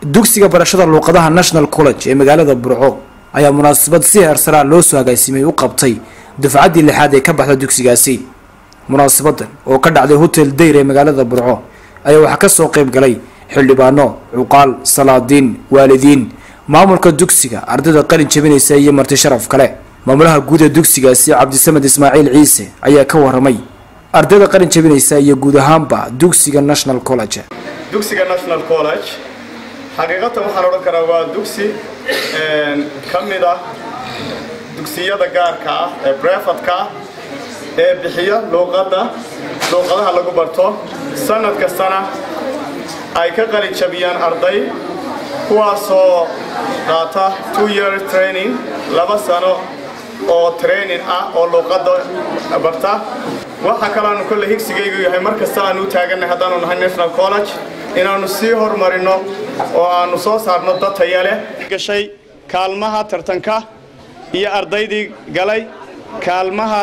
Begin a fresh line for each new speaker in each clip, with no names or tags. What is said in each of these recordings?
dugsiga barashada luuqadaha national college ee magaalada burco ayaa munaasabad si heersaraa loo soo agaasimay u qabtay dufcaddii lixaad ee ka baxda dugsigaasi munaasabadan oo ka dhacday hotel dayr ee magaalada burco ayaa waxaa kasoo qayb galay xildhibaano cuqaal salaadiin waalidiin maamulka dugsiga ardayda qalin jabinaysa iyo marti sharaf kale maamulaha guud ee dugsigaasi cabdisamed ismaaciil ciise ayaa ka waramay ardayda qalin jabinaysa iyo guud ahaanba dugsiga national college
dugsiga national college xaqiiqatan waxaan odhan karaa waa dugsi ka mid ah dugsiyada gaarka ah ee brefatka ah ee bixiya luuqadda luuqadaha lagu barto sanad kastana ay ka qalin jabiyaan arday kuwaasoo qaata two year training laba sano oo training ah oo luuqadda barta waxaa kaloanu kolle higsigaygu yahay mar kasta aanu u taaganay haddaanu nahay national college inaannu sii horumarino oo aannu soo saarno dad taya leh gashay kaalmaha tartanka iyo ardaydii galay kaalmaha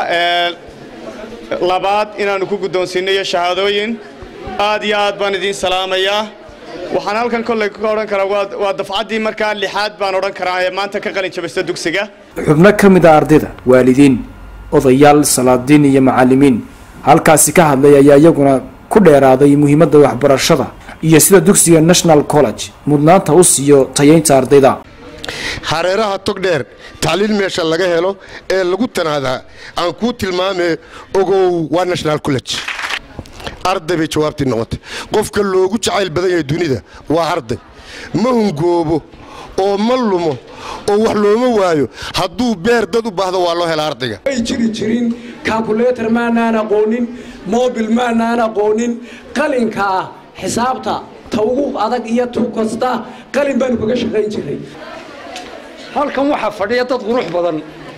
labaad inaannu ku guddoonsiinno iyo shahaadooyin aad iyo aad baan idiin salaamayaa waxaan halkan kolley ka odhan karaa waa dafcaddii markaa lixaad baan odhan karaa ee maanta ka qalin jabista dugsiga
xubno ka mid a ardayda waalidiin odayaal salaadiin iyo macallimiin halkaasi ka hadlay ayaa iyaguna ku dheeraaday muhiimadda waxbarashada iyo sida dugsiga national college mudnaanta u siiyo tayaynta ardayda
hareeraha togdheer tacliil meesha laga helo ee lagu tanaadaa aan kuu tilmaame ogow waa national college arday bay jawaabtii noqotay qofka loogu jacayl badan yahay dunida waa arday ma hungoobo oo ma lumo oo wax looma waayo hadduu beer dad u baahdo waa loo hela ardayga
may jiri jirin kalkuleetar maanaan aqoonin mobil maanaan aqoonin qalinka ah xisaabta ta ugu adag iyo tu kasta qalin baanu kaga shaqayn jiray
halkan waxaa fadhiya dad qurux badan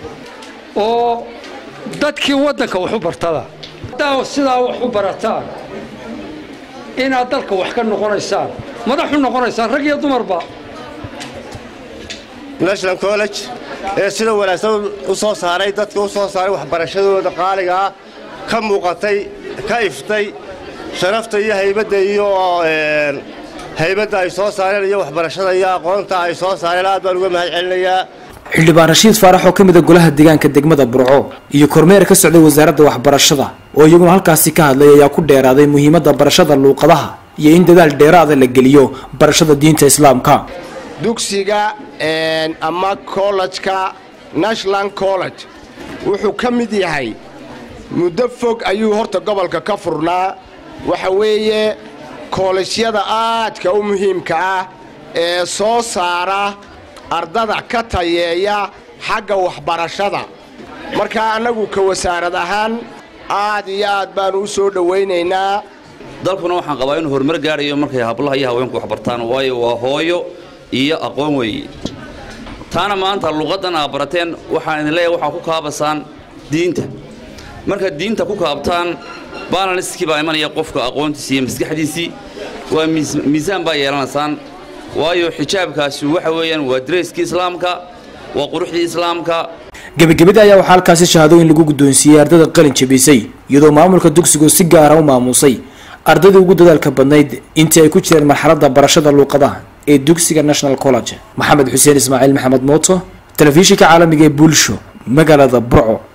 oo dadkii waddanka wax u bartada haddaa sidaa wax u barataan inaad dalka wax ka noqonaysaan madaxu noqonaysaan rag iyo dumarba
national college ee sida wanaagsan u soo saaray dadka u soo saaray waxbarashadooda qaaligaa ka muuqatay ka iftay sharafta iyo haybadda iyo haybadda ay soo saareen iyo waxbarashada iyo aqoonta ay soo saareen aad baan uga mahad celinayaa
xildhibaan rashiid faarax oo ka mid a golaha deegaanka degmada burco iyo kormeer ka socday wasaaradda waxbarashada oo iyaguna halkaasi ka hadlay ayaa ku dheeraaday muhiimadda barashada luuqadaha iyo in dadaal dheeraada la geliyo barashada diinta islaamka
dugsiga ama kollejka national college wuxuu ka mid yahay muddo fog ayuu horta gobolka ka furnaa waxa weeye koolejyada aadka u muhiimka ah ee soo saara ardada ka tayeeya xagga waxbarashada markaa annagu ka wasaarad ahaan aad iyo aad baannu u soo dhowaynaynaa
dalkuna waxaan qabaa inuu horumar gaarayo markay hablaha iyo haweenku waxbartaan waayo waa hooyo iyo aqoon weeye taana maanta luqaddan aa barateen waxaan idin leeyahay waxaa ku kaabasaan diinta markaad diinta ku kaabtaan balanskii baa imanaya qofka aqoontiisi iyo maskaxdiisii waa miisaan baa yeelanaysaan waayo xijaabkaasi waxa weeyaan waa dareyskii islaamka waa quruxdii islaamka
gebagabada ayaa waxaa halkaasi shahaadooyin lagu guddoonsiiyey ardayda qalin jabisay iyadoo maamulka dugsigu si gaara u maamuusay ardaydii ugu dadaalka badnayd intii ay ku jireen marxaladda barashada luuqadaha ee dugsiga national college maxamed xuseen ismaaciil maxamed mooto telefishinka caalamiga ee bulsho magaalada burco